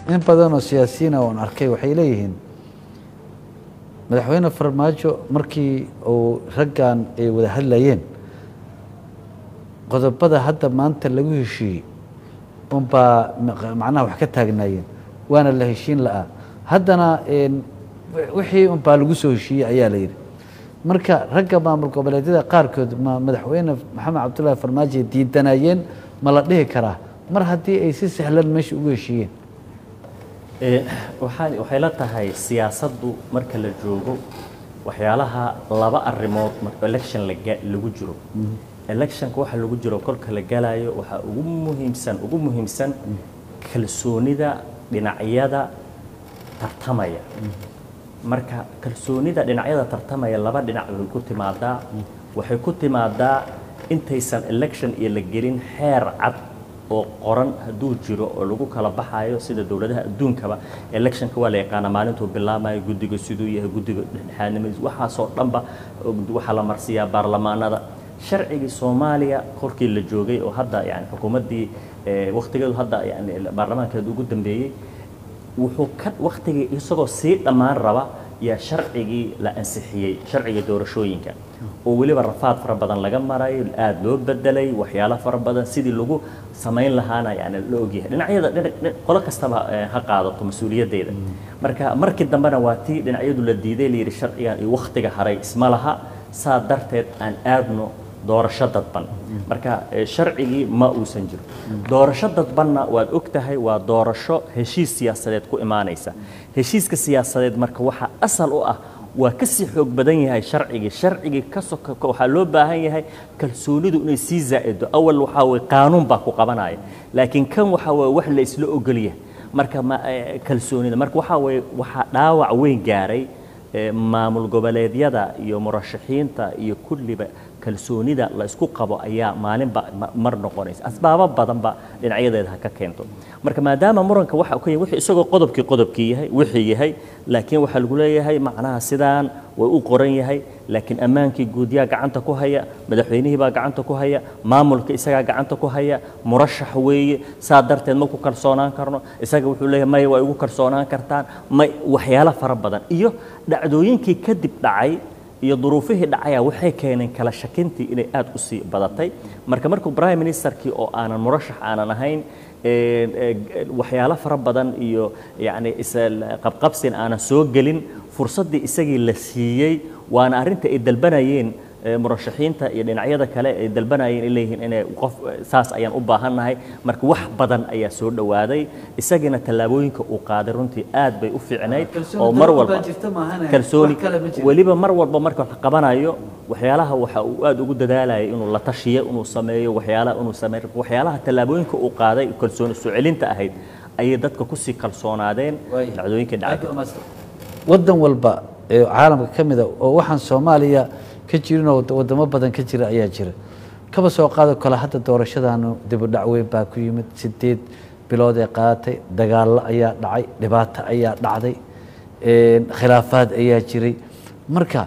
in badanoo siyaasiyiina oon arkay waxay leeyihiin madaxweyne farmaajo markii uu raggan ay wada hadlayeen qodobada hadda maanta lagu heshiiyey unbaa macnaha wax ka taagnaayeen waana la heshiin la'aa haddana wixii unbaa lagu soo heshiiyey ayaa la yidhi marka ragga maamul goboleedyada qaarkood ma madaxweyne maxamed cabdullaahi farmaajo diidanayeen ma la dhihi karaa mar haddii ay si sahlan meesha ugu heshiiyeen waxaa waxay la tahay siyaasaddu marka la joogo waxyaalaha laba arrimood marka election laga lagu jiro electionka waxa lagu jiro kolka la galayo waxaa ugu muhiimsan ugu muhiimsan kalsoonida dhinacyada tartamaya marka kalsoonida dhinacyada tartamaya laba dhinac way ku timaadaa waxay ku timaadaa intaysan election iyo la gelin xeer cad oo qoran hadduu jiro oo lagu kala baxayo sida dowladaha adduunkaba electionka waa la yaqaana maalintuu bilaamayo guddiga siduu yahay guddiga dhexdhexaadnimadiis waxaasoo dhanba waxaa la marsiiyaa baarlamaanada sharcigii soomaaliya korkii la joogay oo hadda yani xukuumaddii waktigeedu hadda yani baarlamaankeedu ugu dambeeyey wuxuu ka waktigii isagoo sii dhammaan raba yaa sharcigii la ansixiyey sharciga doorashooyinka oo weliba rafaad fara badan laga marayo aada loo bedelay waxyaalo fara badan sidii lagu samayn lahaana yani la ogyahay dhinacyada qolo kastaba ha qaadato mas-uuliyaddeeda marka markii dambena waa tii dhinacyadu la diiday layidhi sharcigan iyo waktiga haray isma laha saa darteed aan aadno doorasho dadban marka sharcigii ma uusan jiro doorasho dadbanna waad og tahay waa doorasho heshiis siyaasadeed ku imaanaysa heshiiska siyaasadeed marka waxaa asal u ah waa ka sii xoog badan yahay sharcigii sharcigii ka soka waxaa loo baahan yahay kalsoonidu inay sii zaa'ido awal waxaa weye qaanuun baa ku qabanaya laakiin kan waxaa weye wax la isla ogolyahay marka ma kalsoonida marka waxaa weye waxaa dhaawac weyn gaaray maamul goboleedyada iyo murashaxiinta iyo kulliba kalsoonida la isku qabo ayaa maalinba mar noqonaysa asbaabo badanba dhinacyadeeda ha ka keento marka maadaama muranka waxa ka wixii isagoo qodobkii qodobkii yahay wixii yahay laakiin waxaa lagu leeyahay macnaha sidaan way u qoran yahay laakiin ammaankii guudyaa gacanta ku haya madaxweynihii baa gacanta ku haya maamulka isagaa gacanta ku haya murashax weeye saa darteed ma ku kalsoonaan karno isaga wuxuu leeyahay maya waa igu kalsoonaan kartaan may waxyaalo fara badan iyo dhacdooyinkii kadib dhacay iyo duruufihii dhacaya waxay keeneen kala shakintii inay aada u sii badatay marka markuu prime ministerkii oo aanan murashax aanan ahayn waxyaalo fara badan iyo yacni isqabqabsin aanan soo gelin fursaddii isagii la siiyey waana arrinta ay dalbanayeen murashaxiinta iyo dhinacyada kale ay dalbanayeen ay leeyihiin inay qof saas ayaan u baahannahay marka wax badan ayaa soo dhowaaday isagiina tallaabooyinka uu qaaday runtii aad bay u fiicnayd oo mar walba kalsooni weliba mar walba marka wax qabanayo waxyaalaha waxa uu aad ugu dadaalayay inuu la tashiyo inuu sameeyo waxyaalaha inuu sameeyo waxyaalaha tallaabooyinka uu qaaday kalsooni soo celinta ahayd ayay dadka kusii kalsoonaadeen dhacdooyinka dhacay waddan walba ee caalamka ka mida oo waxaan soomaaliya ka jirinoo wadamo badan ka jira ayaa jira kaba soo qaado kale hadda doorashadaanu dibudhac weyn baa ku yimid sideed bilood ee qaadatay dagaallo ayaa dhacay dhibaato ayaa dhacday khilaafaad ayaa jiray marka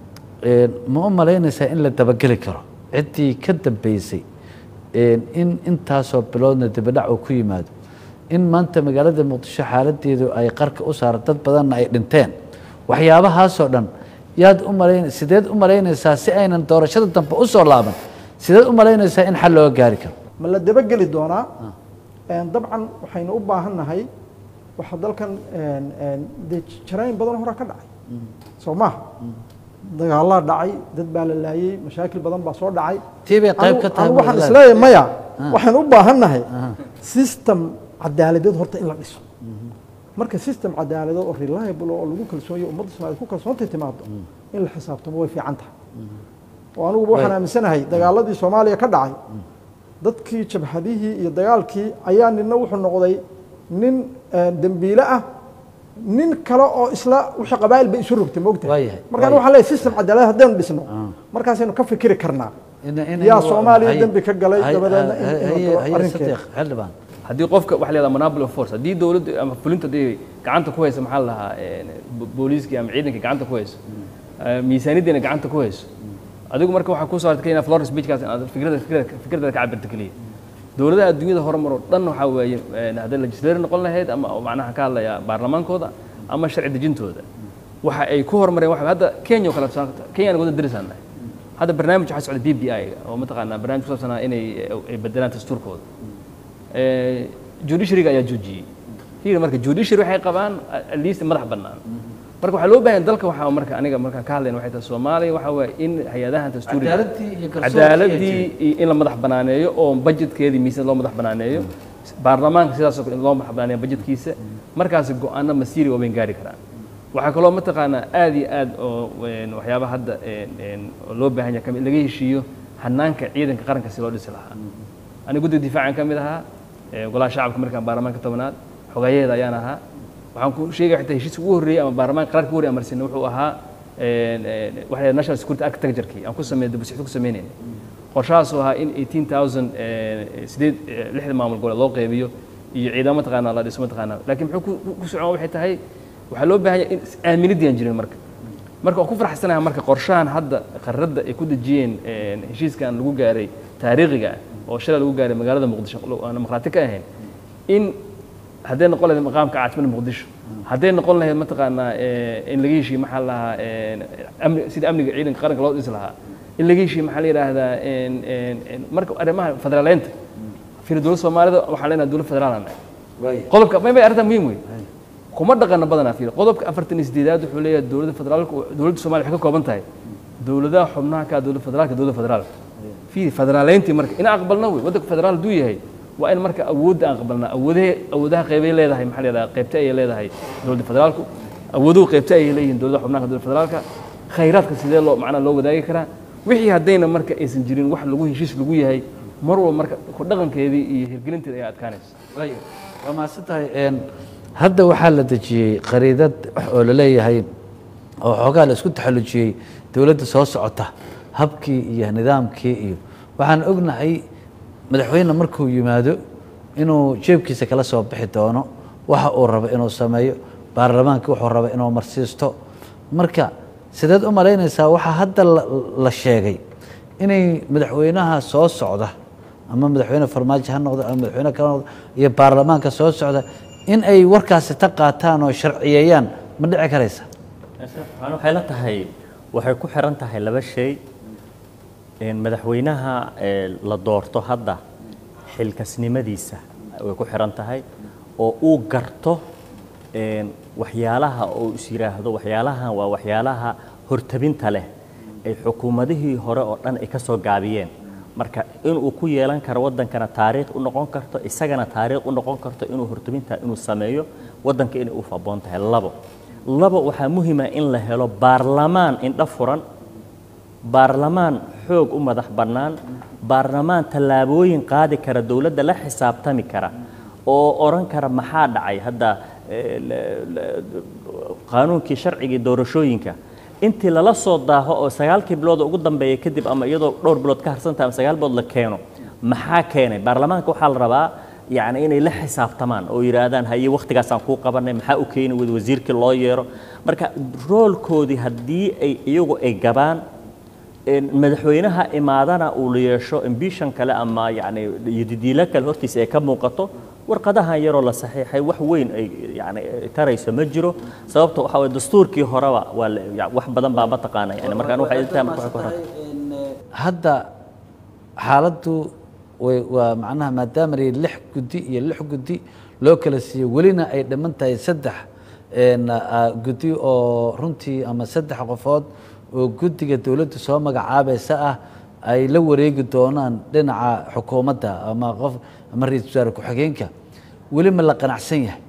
ma u malaynaysaa in la dabageli karo ciddii ka dambeysay in intaasoo biloodna dibudhac uu ku yimaado in maanta magaalada muqdisho xaaladeedu ay qarka u saara dad badanna ay dhinteen waxyaabahaasoo dhan yaad u malayn sideed u malaynaysaa si aynan doorashada dambe u soo laaban sideed u malaynaysaa in xal looga gaari karo ma la dabageli doonaa dabcan waxaynu u baahan nahay waxa dalkan dee jaraayin badan hore ka dhacay soo maha dagaalaa dhacay dad baa la laayey mashaakil badan baa soo dhacay tii bay qayb ka tahay waxaan isleeyahay maya waxaynu u baahan nahay system cadaaladeed horta in la dhiso marka system cadaaladeed oo reliable oo lagu kalsoonyo ummadda soomaaliyed ku kalsoontay timaado in la xisaabtamo way fiican tahay oo aniguba waxaan aaminsanahay dagaaladii soomaaliya ka dhacay dadkii jabhadihii iyo dagaalkii ayaa nina wuxuu noqday nin dembiile ah nin kale oo isla wixii qabaa'il bay isu rogtay moogtahay markaan waxaan leeyahay system cadaalad haddaynu dhisno markaasaynu ka fikiri karnaa yaa soomaaliya dembi ka galay dabadeedna xildhibaan haddii qofka waxa la yahdaa monopoly of force haddii dowladda ama fulinta haddii gacanta ku haysa maxaa la dhahaa booliiskii ama ciidankii gacanta ku hayso miisaaniyaddiina gacanta ku hayso adigu marka waxaa ku saartay kenya florence beachkaas inaad fikrada fikrada fikradaada ka cabirta keliya dowladaha adduunyada horumar oo dhan waxaa weeye een, hadday legislator noqon lahayd ama oo macnaha ka hadlaya baarlamaankooda ama sharci dejintooda waxa ay ku horumareen waxa hadda kenya oo kale tusaale- kenya anaga wada derisaan nahay hadda barnaamij waxaa socda b b i oo mataqaanaa barnaamij ku saabsanaa inay ay bedelaan dastuurkooda Eh, judiciaryga ayaa joojiyey fiiri marka judiciary waxay qabaan at least madax bannaan marka waxaa loo baahan dalka waxaa marka aniga markaan ka hadlayna waxay tahay soomaaliya waxaa waaye in hay-adahan dastuuriga cadaaladii iyo garsoorkii cadaaladii iyo in la madax banaaneeyo oo budgetkeedii miisaan loo madax banaaneeyo baarlamaanka sidaasoo kale in loo madax banaaneeyo budgetkiisa markaasi go-aano masiiri waaweyn gaari karaan waxaa kaloo mataqaanaa aad iyo aad oo een, waxyaabaha hadda een, een, oo loo baahan yahay kamid laga heshiiyo hanaanka ciidanka qaranka si loo dhisi lahaa aniga guddiga difaacan ka mid ahaa ee, golaha shacabka markaan baarlamaanka tobanaad xogayaheeda ayaan ahaa waxaan ku sheegaya xitaa heshiiska ugu horreeyey ama baarlamaanka qaraarka ugu horreeyay amarsinay wuxuu ahaa een, een, waxa la yidhaha national security architecture-kii aan ku sameeyay dibusixid ku sameynaynay qorshahaasoo ahaa in 18000 ee, sideed ee, lixda maamul goboleed loo qeybiyo iyo ciidamo mataqaanaa la dhiso mataqaanaa laakiin muxuu ku- ku- ku socon waxay tahay waxaa loo baahan yahay in aaminidii aan jirin marka marka waan ku faraxsanahay marka qorshahan hadda qaradda ay ku dejiyeen een, heshiiskan lagu gaaray taariikhiga ah oo shalay lagu gaaray magaalada muqdisho lo- aan dimuqraati ka ahayn in hadday noqon lahayd maqaamka caasimada muqdisho hadday noqon lahayd mataqaanaa ee, in laga heshiiyo maxaa la lahaa een, amni sida amniga ciidanka qaranka loo dhisi lahaa in laga heshiiyo maxaa la yidhaahdaa een, een, een, marka arrimaha federaaleynta fiiri dowladda soomaalida waxaan leenahay dowlad federaal aan nahay waaya qodobka may bay arrintan muhiim wey kuma dhaqana badanaa fiiri qodobka afartan iyo sideedaad wuxuu leeyahay dowladda federaalka dowladda soomaaliya waxay ka kooban tahay dowladaha xubnaha ka ah dowladda federaalka dowladda federaalka fiiri federaaleyntii marka in aqbalna wey waddanka federaal hadduu yahay waa in marka awoodda aan aqbalnaa awoodahe awoodaha qeybay leedahay maxaa la yidhahdaa qeybta ayay leedahay dowladda federaalku awooduhu qeybta ayay leeyihiin dowladaha xubnaha ka dowladda federaalka khayraadka sidee loo macnaa loo wadaagi karaa wixii haddayna marka aysan jirin wax lagu heshiis lagu yahay mar walba marka ku dhaqankeedii iyo hirgelinteeda ayaa adkaanaysa waaya waa mahadsan tahay een, hadda waxaa la dejiyey qariidad oo la leeyahay oo xoogaa la isku taxallujiyey dowladda soo socota habkii iyo nidaamkii iyo waxaan ognahay madaxweyne markuu yimaado inuu jeebkiisa kala soo bixi doono waxa uu rabo inuu sameeyo baarlamaanka wuxuu rabo inuu marsiisto marka sideed u malaynaysaa waxaa hadda la- la sheegay inay madaxweynaha soo socda ama madaxweyne farmaajo ha noqdo ama madaxweyne kale ha noqdo iyo baarlamaanka soo socda in ay warkaasi ta qaataan oo sharciyeeyaan ma dhici karaysa waxaan waxay la tahay waxay ku xiran tahay laba shay een, madaxweynaha ee, la doorto hadda xilkasnimadiisa way ku xiran tahay oo uu garto een, waxyaalaha oo is yidhaahdo waxyaalahan waa waxyaalaha hortabinta leh ay xukuumadihii hore oo dhan ay ka soo gaabiyeen marka inuu ku yeelan karo waddankana taariikh u noqon karto isagana taariikh u noqon karto inuu hortabinta inuu sameeyo waddanka inay u faboon tahay labo labo waxaa muhiima in la helo baarlamaan indho furan baarlamaan xoog u madax bannaan baarlamaan tallaabooyin qaadi kara dowladda la xisaabtami kara oo odhan kara maxaa dhacay hadda eh, la- la- qaanuunkii sharcigii doorashooyinka intii lala soo daaho oo sagaalkii bilood ugu dambeeya kadib ama iyadoo dhowr bilood ka harsantahay ama sagaal bilood la keeno maxaa keenay baarlamaanka waxaa la rabaa yacni inay la xisaabtamaan oo yidhaahdaan haye wakhtigaasaan kuu qabanay maxaa u keeni wada wasiirkii loo yeero marka roolkoodii haddii ay iyagu ay gabaan een, madaxweynaha imaadana uu la yeesho ambition kale ama yacni yadidiilo kale hortiisa ay ka muuqato warqadahan yaroo la saxiixay wax weyn ay yani tarayso ma jiro sababta waxaa waye dastuurkii horeba waa la- ya- wax badan baa mataqaana yani markaan waxay tahay marka waxay ku xiran hadda xaaladdu way waa macnaha maadaama la yidhi lix guddi iyo lix guddi loo kala siiyo welina ay dhiman tahay saddex een, ah, guddi oo runtii ama saddex qofood oo guddiga dowladda soo magacaabaysa ah ay la wareegi doonaan dhinaca xukuumadda ama qof ama ra-iisul wasaare ku-xigeenka weli ma la qanacsan yahay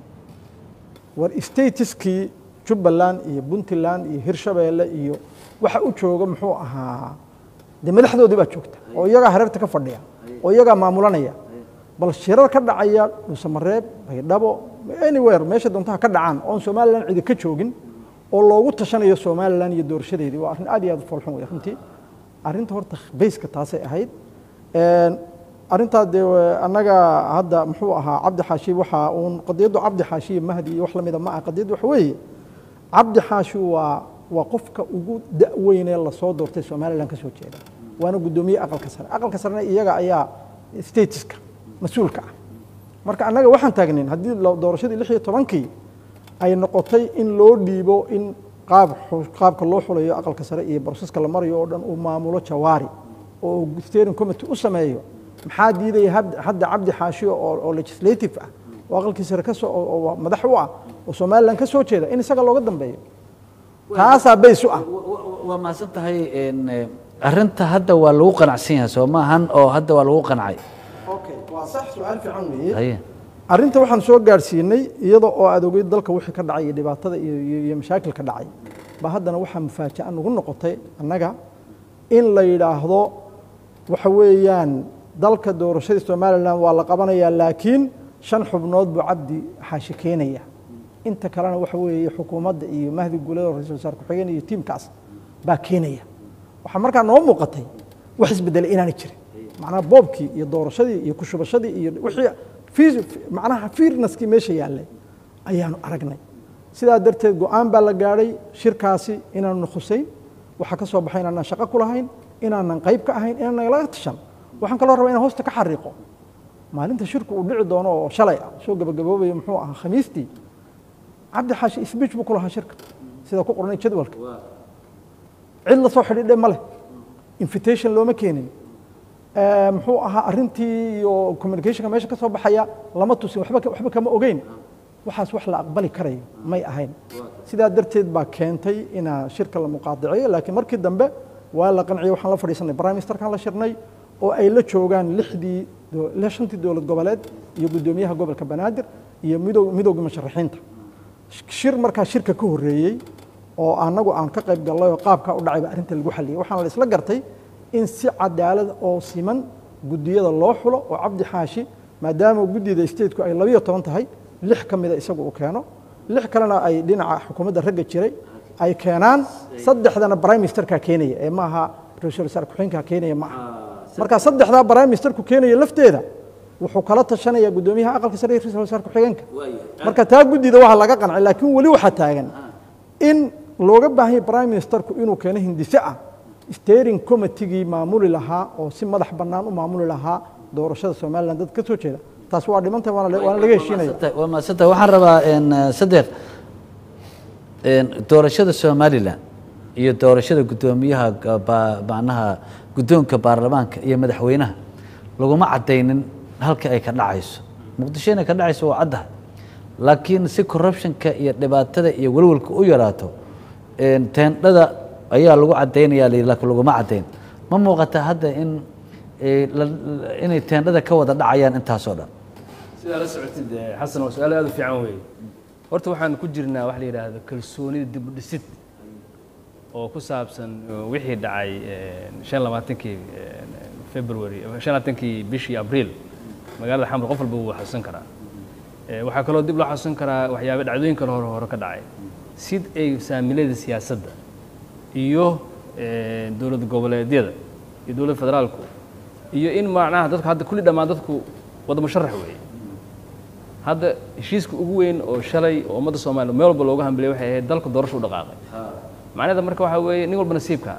war statiskii jubbaland iyo puntland iyo hirshabeelle iyo waxa u jooga muxuu ahaa dee madaxdoodii baa joogta oo iyagaa hareerta ka fadhiya oo iyagaa maamulanaya bal shirar ka dhacaya dhuusamareeb baydhabo anywhere meesha doontaha ka dhacaan oon somalilan cidi ka joogin oo loogu tashanayo somalilan iyo doorashadeedii waa arrin aad iyo aad u foolxun wey runtii arrinta horta bayska taasay ahayd Een, arrintaa dee annaga hadda muxuu ahaa cabdi xaashi waxaa uun qadiyaddu cabdi xaashi iyo mahdi iyo wax lamida ma aha qadiyaddu waxa weeye cabdi xaashi waa waa qofka ugu da-weynee lasoo doortay somalilan ka soo jeeda waana guddoomiye aqalka sare aqalka sarena iyaga ayaa statiska mas-uulka ah marka annaga waxaan taagnayn haddii lo- doorashadii lix iyo tobankii ay noqotay in loo dhiibo in qaab xu- qaabka loo xulayo aqalka sare iyo broseska la marayo oo dhan uu maamulo jawaari oo steering committee u sameeyo maxaa diidaya hab- hadda cabdi xaashiyo oo oo legislative ah oo aqalkii sare ka soo oo- oo madax u ah oo somaliland ka soo jeeda in isaga looga dambeeyo taasaa bays u ah waa mahadsan tahay een, eh, arrinta hadda waa lagu qanacsan yahay soo maahan oo hadda waa lagu qancay okay waa sax su-aal fiican weeye haye arrinta waxaan soo gaadhsiinay iyada oo aad ogeyd dalka wixii ka dhacay iyo dhibaatada iyo iyo- iyo mashaakilka dhacay ba haddana waxaa mufaaja'a nagu noqotay annaga in la yidhaahdo waxa weeyaan dalka doorashadii somalilan waa la qabanayaa laakiin shan xubnood buu cabdi xaashi keenaya inta kalena waxa weeye xukuumadda iyo mahdi guulada oo ra-iisul wasaar ku-xigeen iyo tiimkaas baa keenaya waxaa markaa noo muuqatay wax isbedelay inaanay jirin macnaha boobkii iyo doorashadii iyo kushubashadii iyo wixii fii- macnaha fiirnaskii meesha yaallay ayaanu aragnay sidaa darteed go-aan baa la gaadhay shirkaasi inaanu khusayn waxaa ka soo baxay inaanan shaqo ku lahayn inaanan qayb ka ahayn inaanan laga tashan waxaan kaloo rabaa inaan hoosta ka xariiqo maalinta shirku uu dhici doono oo shalay ah soo gabagaboobayo muxuu ahaa khamiistii cabdi xaashi speech buu ku lahaa shirka sida ku qornay jadwalka cid la soo xidhiidhe ma leh invitation looma keenin Eh, muxuu ahaa arrintii iyo communicationka meesha ka soo baxaya lama tusin waxba ka- waxba kama ogeyn waxaas wax la aqbali karayo may ahayn sidaa darteed baa keentay inaa shirka la muqaadiciyo laakiin markii dambe waa la qanciyey waxaan la fadhiisanay prime ministerkan la shirnay oo ay la joogaan lixdii do- lix- shantii dowlad goboleed iyo guddoomiyaha gobolka banaadir iyo midow midowgii musharaxiinta shir markaa shirka ka horreeyey oo annagu aan ka qayb gallay oo qaabkaa u dhacay baa arrinta lagu xalliyey waxaana la isla gartay in si cadaalad oo siman guddiyada loo xulo oo cabdi xaashi maadaama guddida stateku ay labiyo toban tahay lix ka mida isagu uu keeno lix kalena ay dhinaca xukuumadda ragga jiray ay keenaan saddexdana prime ministerka keenaya ee maaha ra-iisul wasaar ku-xigeenka keenaya ma aha marka saddexdaa prime ministerku keenaya lafteeda wuxuu kala tashanayaa guddoomiyaha aqalka sare iyo ra-iisul wasaar ku-xigeenka marka taa guddida waxaa laga qancay laakiin weli waxaa taagan in looga baahan yahay prime ministerku inuu keeno hindise ah steering committeegii maamuli lahaa oo si madax bannaan u maamuli lahaa doorashada somaliland dad ka soo jeeda taas waa dhimantahay waana la- waana laga heshiinaya waa mahadsantahay waxaan rabaa een, eh, sadeq een, doorashada somalilan iyo doorashada guddoomiyaha ga- ba- macnaha guddoonka baarlamaanka iyo madaxweynaha laguma caddaynin halka ay ka dhacayso muqdisho inay ka dhacayso waa caddahay laakiin si corruptionka iyo dhibaatada iyo welwelka u yaraato een, teendhada ayaa lagu caddaynaya la yidhi, laakiin laguma caddayn ma muuqata hadda in eh, la- la- inay teendhada ka wada dhacayaan intaasoo dhan sidaa la socotid eh, xasan waa su-aal aad u fiican weeye horta waxaan ku jirnaa wax la yidhaahdo kalsoonida dib u dhisid oo ku saabsan eh, wixii dhacay eh, shan labaatankii eh, february eh, shan labaatankii bishii abriil magaalada xamar qof walba wuu xasuusan karaa Eh, waxaa kaloo dib loo xasuusan karaa waxyaaba dhacdooyin kale hore hore ka dhacay sid ay saamilada siyaasadda iyo eh, dowlad goboleedyada iyo dowladda federaalku iyo in macnaha dadku hadda kulli dhammaan dadku wada musharax weeye hadda heshiiska ugu weyn oo shalay oo ummadda soomaaliya meel walba looga hambaliyay waxay ahayd dalka doorasho u dhaqaaqay macnaheeda marka waxaa weeye nin walba nasiibka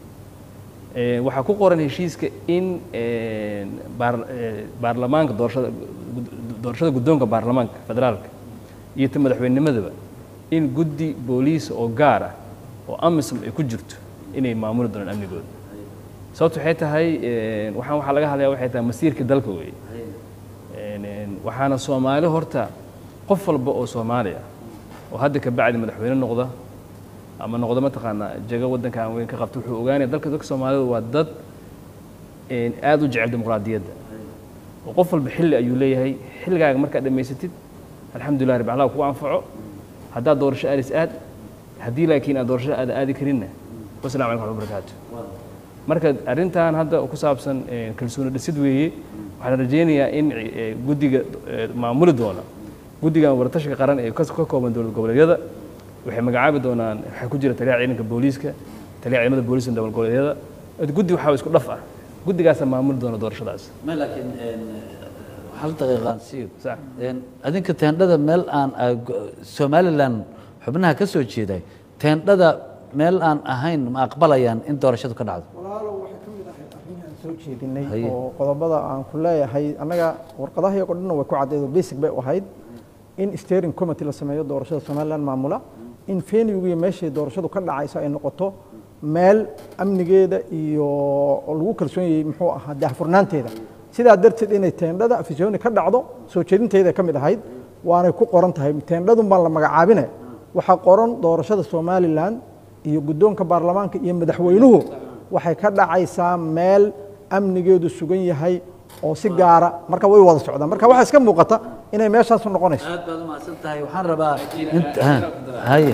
Eh, waxaa ku qoran heshiiska in eh, baar- eh, baarlamaanka doorashada gud- doorashada guddoonka baarlamaanka federaalka iyo ta madaxweynimadaba in guddi booliis oo gaar ah oo amisom ay ku jirto inay maamuli doonaan amnigooda sababto waxay tahay eh, waxaan waxaa laga hadlaya waxay tahay masiirka dalka weeye Een, een, waxaana soomaali horta qof walba oo soomaali ah oo hadda ka bacdi madaxweyne noqda ama noqdo mataqaanaa jago waddanka aan weyn ka qabto wuxuu ogaanaya dalka dadka soomaalida waa dad een, aad u jecel dimuqraadiyadda oo qof walba xilli ayuu leeyahay xilligaaga markaad dhammaysatid alxamdulilah rabbi allah kugu anfaco haddaad doorasho aadis aad haddii laakiin aad doorasho aada aadi karinna wasalaamu calaykum waxmatullahi barakaatu marka arrintan hadda ku saabsan eh, kalsooni dhisid weeye waxaan rajaynayaa in eh, guddiga eh, maamuli doona guddigan waratashiga qaran ee ka ka kooban dowlad goboleedyada waxay magacaabi doonaan waxaa ku jira taliyaha ciidanka booliiska taliyaha ciidamada booliiska dowlad goboleedyada guddi waxaa isku dhaf ah guddigaasaa maamuli doona doorashadaas ma laakiin een, hal daqiiqaan siiyo sax Een, adinka teendhada meel aan ah, go- somalilan xubnaha ka soo jeeday teendhada meel aan ahayn ma aqbalayaan in doorashadu ka dhacdo walaalow waxay ka mid ahayd arrimahan soo jeedinay Haye. oo qodobada aan ku leeyahay annaga warqadaha iyagoo dhanna way ku caddeedo basic bay u ahayd in steering committee la sameeyo doorashada somaliland maamula in venue iyo meeshii doorashadu ka dhacayso ay noqoto meel amnigeeda iyo oo lagu kalsoon yahay muxuu ahaa daahfurnaanteeda sidaa darteed inay teendhada afisyooni ka dhacdo soo jeedinteeda ka mid ahayd waanay ku qoran tahay teendhadun baan la magacaabine waxaa qoran doorashada somaliland iyo guddoonka baarlamaanka iyo madaxweynuhu waxay ka dhacaysaa meel amnigeedu sugan yahay oo si gaara marka way wada socdaan marka waxaa iska muuqata inay meeshaasu noqonayso aad baad umahadsan tahay waxaan rabaa int- ha, haye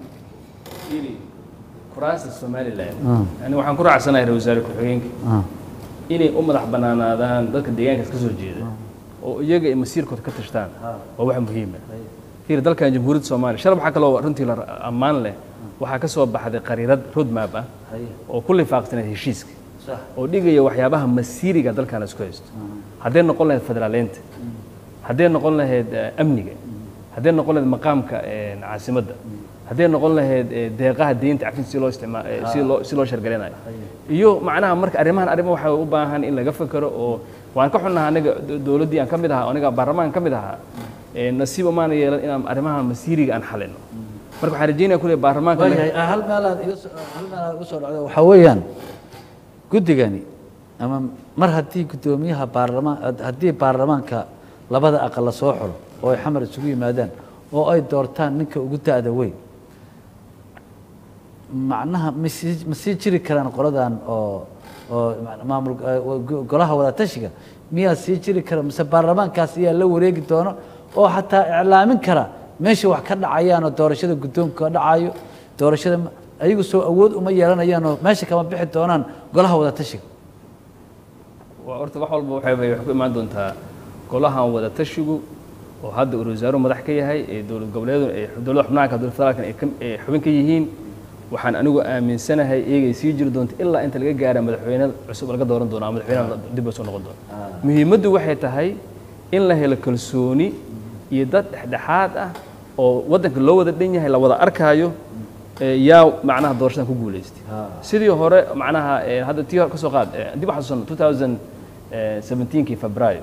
kuraasta somaliland yani waxaan ku raacsanahay ra wasaare ku-xigeenka Ah. inay u madax banaanaadaan dadka deegaankaas ka soo jeeda oo iyaga ay masiirkooda ka tashtaan waa wax muhiima fiir dalkan jamhuuriyadda soomaaliya shalay waxaa kaloo runtii la ammaan leh waxaa ka soo baxday qariirad roadmap ah Haye. oo ku lifaaqsanayd heshiiska Sax. oo dhigaya waxyaabaha masiiriga dalkan la isku haysto hadday noqon lahayd federaaleynta hadday noqon lahayd eh, amniga hadday noqon lahayd maqaamka eh, caasimadda hadday noqon lahayd eh, deeqaha deynta cafin si loo isticmaa eh, si loo si loo shargalinayo iyo macnaha marka arrimahan arrimo waxay u baahan in laga fekero oo waan ka xunnaha aniga do- dowladdii aan ka mid ahaa aniga baarlamaanka ka mid ahaa eh, nasiib umaana yeelan inaan arrimaha masiiriga aan xalino marka waxaan rajeynaya kule baarlamaanka waayahay ah, hal meelaad iga soo hal meelaad iga soo dhacdo waxaa weeyaan guddigani ama mar haddii guddoomiyaha baarlamaan haddii baarlamaanka labada aqal la soo xulo oo ay xamar isugu yimaadaan oo ay doortaan ninka ugu da-da weyn macnaha ma sii ma sii jiri karaan qoladan oo oo maamul eh, go- golaha wadatashiga miyaa sii jiri kara mise baarlamaankaas ayaa la wareegi doono oo xataa iclaamin kara meesha wax ka dhacayaan oo doorashada guddoonka ka dhacayo doorashada ma- ayagu soo awood uma yeelanayaan oo meesha kama bixi doonaan golaha wadatashiga waa horta wax walba waxay waxay ku imaan doontaa golahan wada tashigu oo hadda uu wasaaruhu madax ka yahay ee dowlad goboleedu ee dowladda xubnaanka dowlad federaalkan ay ka- ay xubin ka yihiin waxaan anigu aaminsanahay iyagay sii jiri doonto ilaa inta laga gaara madaxweyne cusub laga dooran doono ama madaxweyne dib soo noqon doono muhiimaddu waxay tahay in la helo kalsooni iyo dad dhexdhexaad ah oo waddanka loo wada dhan yahay la wada arkaayo ee yaa macnaha doorashadan ku guulaystay sidii hore macnaha ee, hadda tii hore ka soo qaad ee, dib waxaan xasuusan 2017kii febraayo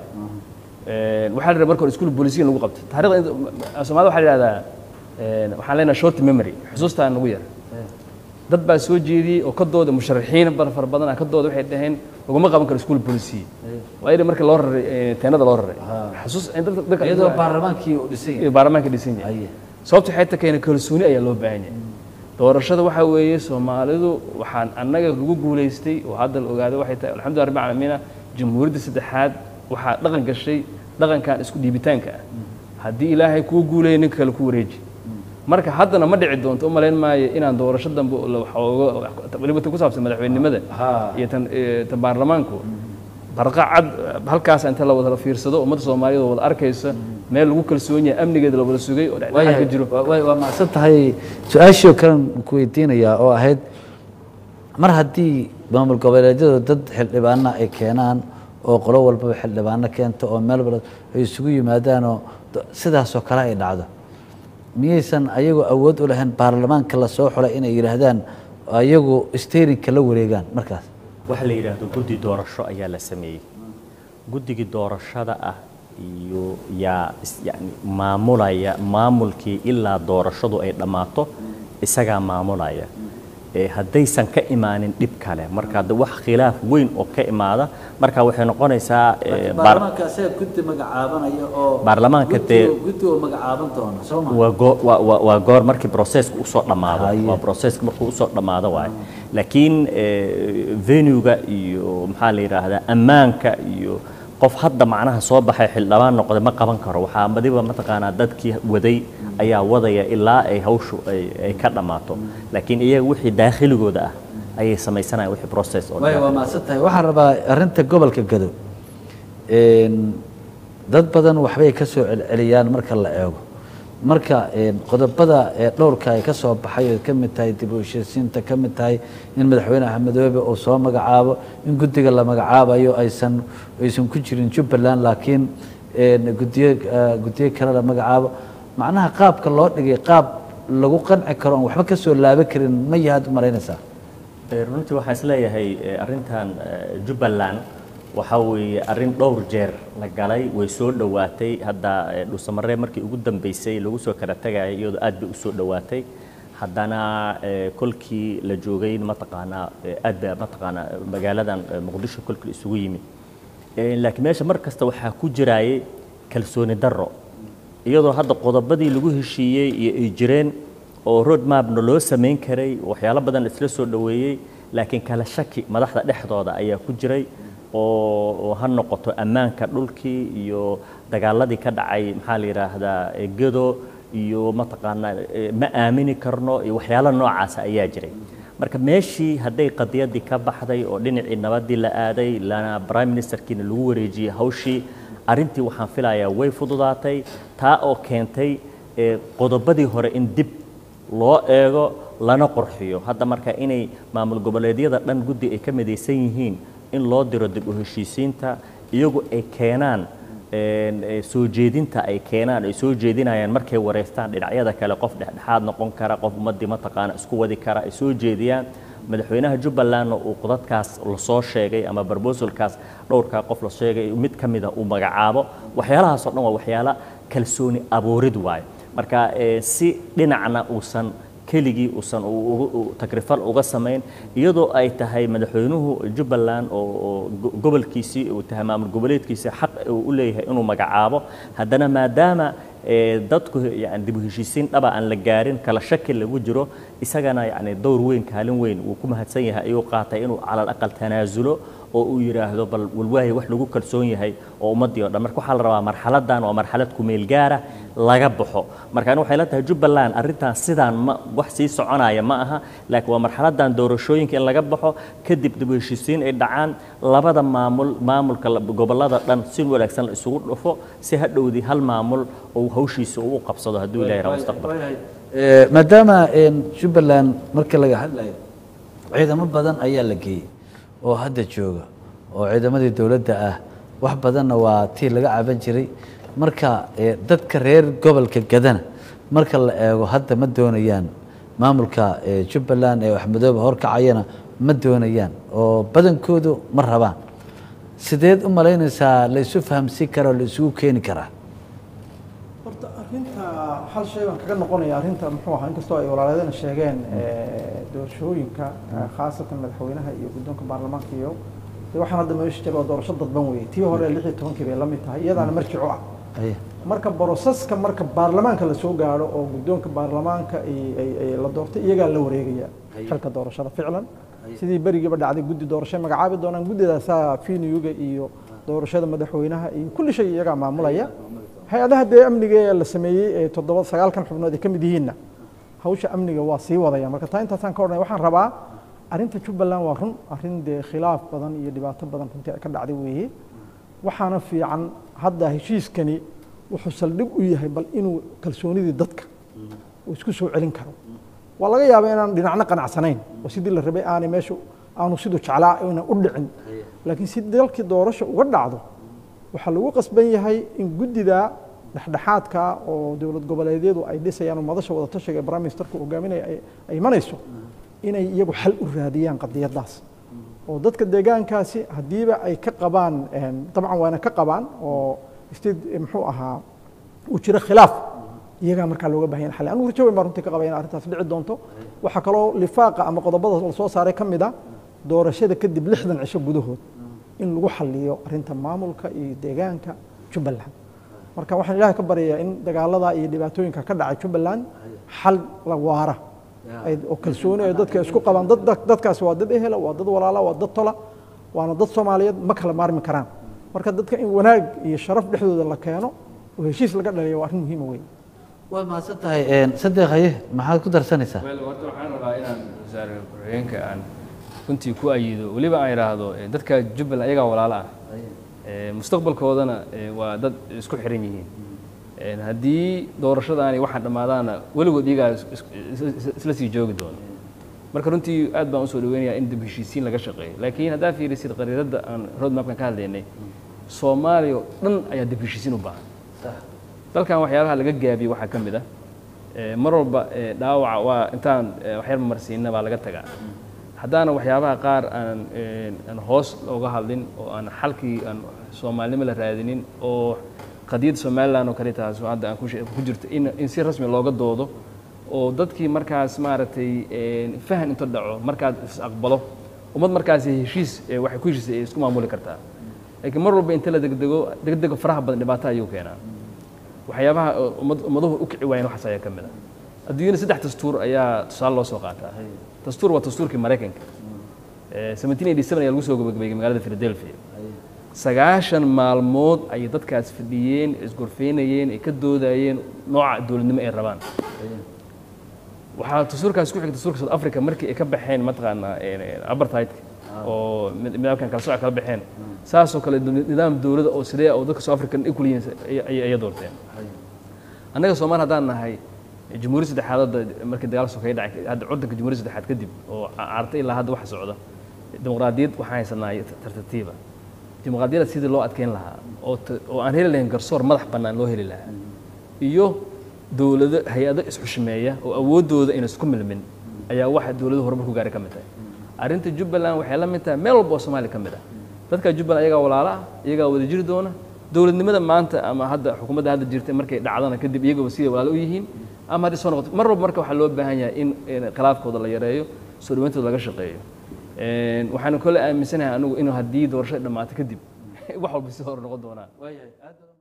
Ee, waxaa la rabaa marka hore iskuul boolisiin lagu qabto taariikhda inta- soomaalida waxaa la yidhahdaa ee, waxaan leenahay short memory xusuustaan nagu yar dad baa soo jeediyey oo ka dooda musharaxiin bar fara badan ah ka dooda waxay dhaheen laguma qaban karo iskuul boolisiin waa iyadii marka loo raray ee, teenada loo raray xusuus dadka dadka iyadoo baarlamaankii uu dhisan yahay iyo baarlamaanka dhisan yahay Haye. sababta waxay ta keena kalsooni ayaa loo baahan yahay doorashada waxaa weeye soomaalidu waxaan annaga lagu guulaystay oo hadda la ogaaday waxay tahay alxamdulillah rabbil caalamiina jamhuuriyadda saddexaad waxaa dhaqan gashay dhaqankan isku dhiibitaanka ah haddii ilaahay kuu guuleeya ninka kale ku wareeji marka haddana ma dhici doonto u malayn maayo inaan doorasho dambe oo la waxooga weliba tan ku saabsan madaxweynenimada iyo tan eh, tan baarlamaanku barqa cad halkaas inta la wada fiirsado ummadda soomaaliyeed oo wada arkaysa meel lagu kalsoon yahay amnigeeda la wada sugay oo dhexdhexaad ka jiro waa waa macsan tahay su-aashii oo kalen ku weydiinayaa oo ahayd mar haddii maamul goboleedyadu dad xildhibaana ay keenaan oo qolo walbaba xildhibaano keento oo meel walba ay isugu yimaadaan oo d- sidaasoo kale ay dhacdo miyaysan ayagu awood u lahayn baarlamaanka la soo xulay inay yidhaahdaan ayagu sterinka la wareegaan markaas waxa la yidhaahdo guddi doorasho ayaa la sameeyey guddigii doorashada ah iyo yaa is- yani maamulaya maamulkii ilaa doorashadu ay dhammaato isagaa maamulaya ee haddaysan ka imaanin dhib kale marka hadda wax khilaaf weyn oo ka imaada marka waxay noqonaysaa ee, baar- baarlamaanka asaga guddi magacaabanaya oo Baarlamaanka dee- guddi- guddi oo magacaaban doona soo ma waa goo- waa- waa- waa goor markii processka usoo dhammaado Haye. waa processka markuu usoo dhammaado waaye laakiin venuega iyo maxaa la yidhaahdaa ammaanka iyo qof hadda macnaha soo baxay xildhibaan noqday ma qaban karo waxaa badiba mataqaanaa dadkii waday ayaa wadaya ilaa ay hawshu ay ay ka dhammaato laakiin iyaga wixii daakhligooda ah ayay samaysanayaan wixii process oo waay dhan. waa mahadsan tahay waxaan rabaa arrinta gobolka gado een, dad badan waxbay ka soo celceliyaan marka la eego marka een, qodobada ee dhowrka ay ka soo baxay oo ka mid tahay dib u heshiisiinta ka mid tahay in madaxweyne axmedoobe uu soo magacaabo in guddiga la magacaabayo aysan aysan ku jirin jubbaland laakiin een, guddiyo eh, guddiyo kale la magacaabo macnaha qaabka loo dhigay qaab lagu qanci karo oon waxba ka soo laaban karin ma yahaad u malaynaysaa Eh, runtii waxaan isleeyahay eh, arrintan eh, jubbaland waxa weeye arrin dhowr jeer la galay way soo dhowaatay hadda eh, dhuusamaree markii ugu dambeysay lagu soo kala tagayay iyadoo aad bay u soo dhowaatay haddana eh, kolkii la joogay mataqaanaa eh, aad ba mataqaanaa magaaladan eh, muqdisho kolkii la isugu yimid Eh, laakiin meesha mar kasta waxaa ku jiraayay kalsooni darro iyadoo hadda qodobadii lagu heshiiyey iyo ay jireen oo road mapna loo samayn karay waxyaalo badan isla soo dhoweeyey laakiin kala shaki madaxda dhexdooda ayaa ku jiray oo oo ha noqoto ammaanka dhulkii iyo dagaaladii ka dhacay maxaa la yidhaahdaa eh, gedo iyo mataqaanaa eh, ma aamini karno iyo waxyaalo noocaasa ayaa jiray marka meeshii hadday qadiyadii ka baxday oo dhinacii nabadii la aaday lana prime ministerkiina lagu wareejiyey hawshii arrintii waxaan filayaa way fududaatay taa oo keentay eh, qodobadii hore in dib loo eego lana qurxiyo hadda marka inay maamul goboleedyada dhan guddi ay ka midaysan yihiin in loo diro dib u heshiisiinta iyagu ay keenaan een, ee, soo jeedinta ay keenaan ay soo jeedinayaan markay wareystaan dhinacyada kale qof dhexdhexaad noqon kara qof ummadii mataqaana isku wadi kara ay soo jeediyaan madaxweynaha jubbalandna uu qodadkaas lasoo sheegay ama barbosolkaas dhowrkaa qof la sheegay mid ka mida uu magacaabo waxyaalahaas oo dhan waa waxyaala kalsooni abuurid waayo marka ee, si dhinacna uusan keligii uusan u- ugu- u- takrifal uga samayn iyadoo ay tahay madaxweynuhu jubbaland oo oo go- gobolkiisii uu tahay maamul goboleedkiisii xaq uu u leeyahay inuu magacaabo haddana maadaama ee, dadku yani dib u heshiisiin dhaba aan la gaarin kala shaki lagu jiro isagana yani dowr weyn kaalin weyn wuu ku mahadsan yahay ayuu qaatay inuu calal aqal tanaasulo oo uu yidhaahdo bal walwaahi wax lagu kalsoon yahay oo ummaddii o dhan marka waxaa la rabaa marxaladan waa marxalad kumeel gaara laga baxo marka ani waxay la tahay jubbaland arrintan sidaan ma wax sii soconaya ma aha laakiin waa marxaladan doorashooyinka in laga baxo kadib dib u heshiisiin ay dhacaan labada maamul maamulka la- gobollada dhan si wanaagsan la isugu dhufo si hadhowdii hal maamul uu hawshiisa uu u qabsado hadduu ilahi raa mustaqbalka Eh, maadaama een, jubbaland marka laga hadlayo ciidamo badan ayaa la geeyey oo hadda jooga oo ciidamadii dowladda ah wax badanna waa tii laga caban jiray marka eh, dadka reer gobolka gadana marka la eego hadda ma doonayaan maamulka eh, jubbaland ee waxmadooba horkacayana ma doonayaan oo badankoodu ma rabaan sideed u malaynaysaa la isu fahamsiin kara oo la isugu keeni karaa horta arrinta hal shay baan kaga noqonaya arrinta muxuu ahaa inkastoo ay walaaladana sheegeen eh, doorashooyinka eh, khaasatan madaxweynaha iyo guddoonka baarlamaanka iyo dee waxaan hadda meesha jira waa doorasho dadban weeye tii hore lix iyo tobankii bay la mid tahay iyadaana marjico ah Aye. marka boroseska marka baarlamaanka la soo gaadho oo guddoonka baarlamaanka ay- ay- ay la doortay iyagaa la wareegaya xilka doorashada ficlan sidii berigiiba dhacday guddi doorasho magacaabi doonaan guddidaasaa finiyuga iyo doorashada madaxweynaha iyo kulli shay iyagaa maamulaya hay-adaha dee amniga ee la sameeyey ee toddoba sagaalkan xubnood ay ka mid yihiinna hawsha amniga waa sii wadaya marka taa intaasaan ka odhanay waxaan rabaa arrinta jubbaland waa run arrin dee khilaaf badan iyo dhibaato badan runtii ay ka dhacday weeye waxaana fiican hadda heshiiskani wuxuu saldhig u yahay bal inuu kalsoonidii dadka uu isku soo celin karo waa laga yaabaa inaan dhinacna qanacsanayn oo sidii la rabay aanay meeshu aanu siduu jeclaa inaan u dhicin laakiin si dalkii doorasho uga dhacdo waxaa lagu qasban yahay in guddida dhexdhexaadka oo dowlad goboleedyadu ay dhisayaan oo madasha wada tashiga ee prime ministerku hogaaminaya ay- ay imanayso inay iyagu xal u raadiyaan qadiyadaas oo dadka deegaankaasi haddiiba ay ka qabaan een, dabcan waana ka qabaan oo state eh, muxuu ahaa uu jiro khilaaf iyagaa markaa looga baahan yahay xal anigu rajo weyn baa runtii ka qabaya in arrintaas dhici doonto waxaa kaloo lifaaqa ama qodobada la soo saaray ka mid a doorashada kadib lixdan cisho gudahood in lagu xaliyo arrinta maamulka iyo deegaanka jubbaland marka waxaan ilaahay ka baryayaa in dagaalada iyo dhibaatooyinka ka dhacay jubbaland xal la waara ay oo kalsooni ay dadka isku qabaan dad dad- dadkaasi waa dad ehela waa dad walaala waa dad tola waana dad soomaaliyeed ma kala maarmi karaan marka dadka in wanaag iyo sharaf dhexdooda la keeno oo heshiis laga dhaliyo waa arrin muhiima weyn waad mahadsan tahay een, sadeq haye maxaad ku darsanaysaa wel horta waxaan rabaa inaan wasaare ku-xigeenka aan runtii ku ayido weliba aan idhaahdo eh, dadka jubbaland ayagaa walaalo ah Eh, mustaqbalkoodana eh, waa dad isku xiran yihiin Eh, haddii doorashadaani waxaan dhammaadaana weligood iyagaa is- is- is- isla sii joogi doono marka runtii aad baan usoo dhaweynayaa in dib heshiisiin laga shaqeeyo laakiin haddaa fiirisid qariiradda aan roadmapkan ka hadlaynay soomaaliya oo dhan ayaa dib heshiisiin u baahan dalkan waxyaabaha laga gaabiyey waxaa ka mid ah eh, mar walba eh, dhaawaca waa intaan eh, waxyar marsiina baa laga tagaa haddaana waxyaabaha qaar aan een, aan hoos looga hadlin oo aan xalkii aan soomaalinimo la raadinin oo qadiyadda somaliland oo kale taas oo hadda aan ku she- ku jirto in, in si rasmi looga doodo oo dadkii markaas maaragtay een, fahan inta dhaco markaad is aqbalo ummad markaas heshiis ee waxay ku heshiisay ay isku maamuli kartaa laakiin mar walba inta la degdego degdega faraha badan dhibaato ayuu keenaa waxyaabaha oo ummad ummaduhu u kici waayeen waxaas ayaa ka mid ah adduunyada saddex dastuur ayaa tusaale loo soo qaataa dastuur waa dastuurkii maraykanka Eh, 1787 ayaa lagu soo gabagabeeyey magaalada philadelphia sagaashan maalmood ayay dadkaas fadhiyeen isgorfeynayeen ay ka doodayeen nooca dowladnimo ay rabaan waxaa dastuurkaas ku xigay dastuurka south africa markii ay ka baxeen mataqaanaa apartheidka oo mid- midabkan kala sooca kala baxeen saasoo kale nidaam dowladda oo sidee oo dadka south african equal yihiin ayay ayay doorteen annaga soomaali haddaan nahay jamhuuriyad saddexaad hadda markii dagaal sokeeye dhacay hadda curdanka jamhuuriyad saddexaad kadib oo cartay ilaa hadda waxa socda dimuqraadiyad waxaan haysanaa tartatiiba dimuqraadiyadda sidii loo adkeyn lahaa oo ta- oo aan heli lahayn garsoor madax bannaan loo heli lahaa iyo dowlado hay-ado isxushmeeya oo awooddooda ayna isku milmin ayaa waxa dowladu horumar ku gaaray ka mid tahay arrinta jubbaland waxay la mid tahay meel walba oo soomaaliya ka mid ah dadka jubbaland iyagaa walaalo ah iyagaa wada jiri doona dowladnimada maanta ama hadda xukuumadda hadda jirta markay dhacdana kadib iyagaba siday walaalo u yihiin ama haddii soo noqoto mar walba marka waxaa loo baahan yahay in in khilaafkooda la yareeyo soo dhawayntooda laga shaqeeyo Een, waxaanu kole aaminsanahay anigu inuu haddii doorasho dhammaato kadib wax walba si hor noqon doonaan